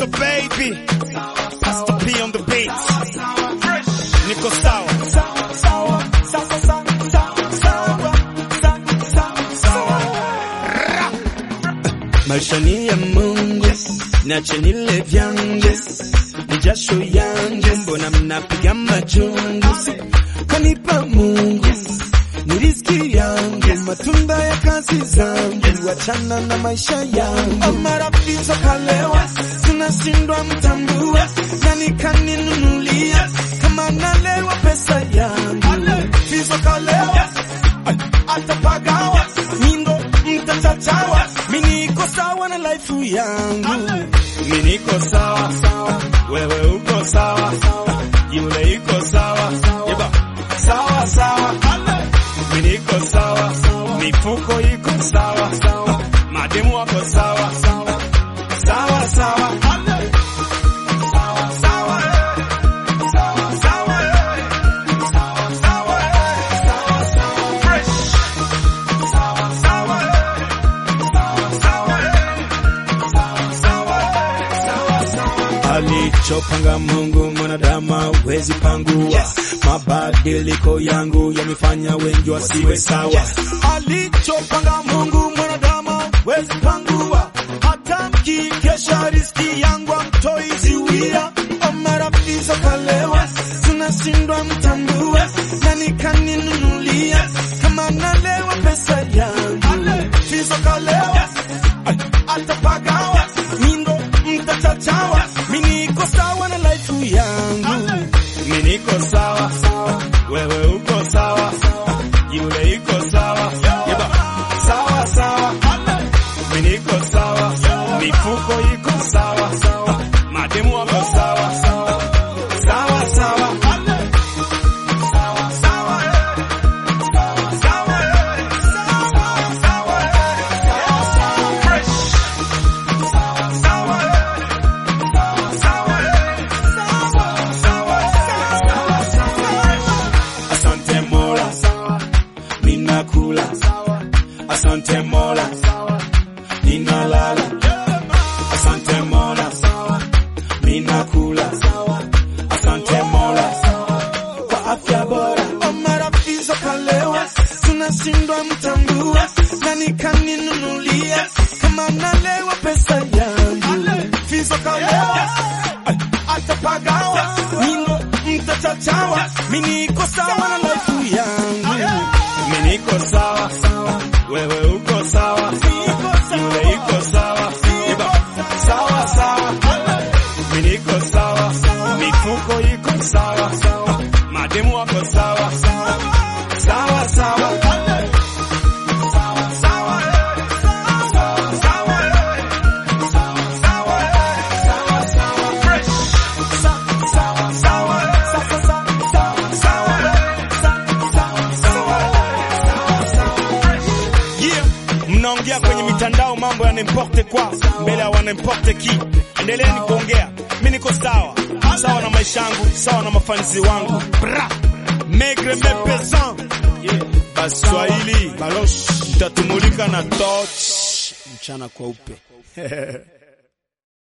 Pastor baby, Pastor P on the beat. Niko sawa. Maisha ni ya Mungu, niache nile vyangu, ni jasho yangu, mbona mnapiga majungu? Kanipa Mungu ni riziki yangu, matunda ya kazi zangu, wachana na maisha yangu. Marafiki kalewa, tunashindwa mtambua, nani kaninunulia kama nalewa pesa yangu? Fizo kalewa, atapagawa, mindo mtachachawa, mimi niko sawa na life yangu, mimi niko sawa, wewe uko sawa, yule iko sawa, yeba sawa sawa mimi niko sawa, mifuko iko sawa, mademu wako sawa sawa sawa. Alichopanga Mungu mwanadamu hawezi pangua. Mabadiliko yangu yamefanya wengi wasiwe sawa. Alichopanga Mungu mwanadamu hawezi pangua. Hata mkikesha riziki yangu amtoi ziwia. Marafiki kalewa, tunashindwa mtambua. Nani kaninunulia kama nalewa pesa yangu? Fizo kalewa, atapagawa, mindo mtachachawa. Mimi niko sawa na life yangu, mimi niko sawa, wewe uko sawa, yule iko sawa, yeba sawa sawa, mimi niko sawa, mifuko iko sawa, mademu wako sawa sawa sawa. Asante Mola, ninakula. Asante Mola, ninalala. Asante Mola, ninakula. Asante Mola kwa afya bora. Marafiki kalewa, tunashindwa mtambua. Nani kaninunulia kama nalewa pesa yangu? Fizo kalewa, atapagawa, mino mtachachawa. Mimi niko sawa na life yangu, mimi niko sawa, wewe uko sawa, yule iko sawa, Eba, sawa sawa, mimi niko sawa, mifuko iko sawa, mademu wako sawa sawa sawa. Yeah. Mnaongea kwenye mitandao mambo ya n'importe kwa mbele ya wanimporte ki. Endeleeni kuongea, mi niko sawa sawa na maisha yangu, sawa na mafanisi wangu. Bra megre mepesan yeah. Baswahili balosh mtatumulika na toch mchana kweupe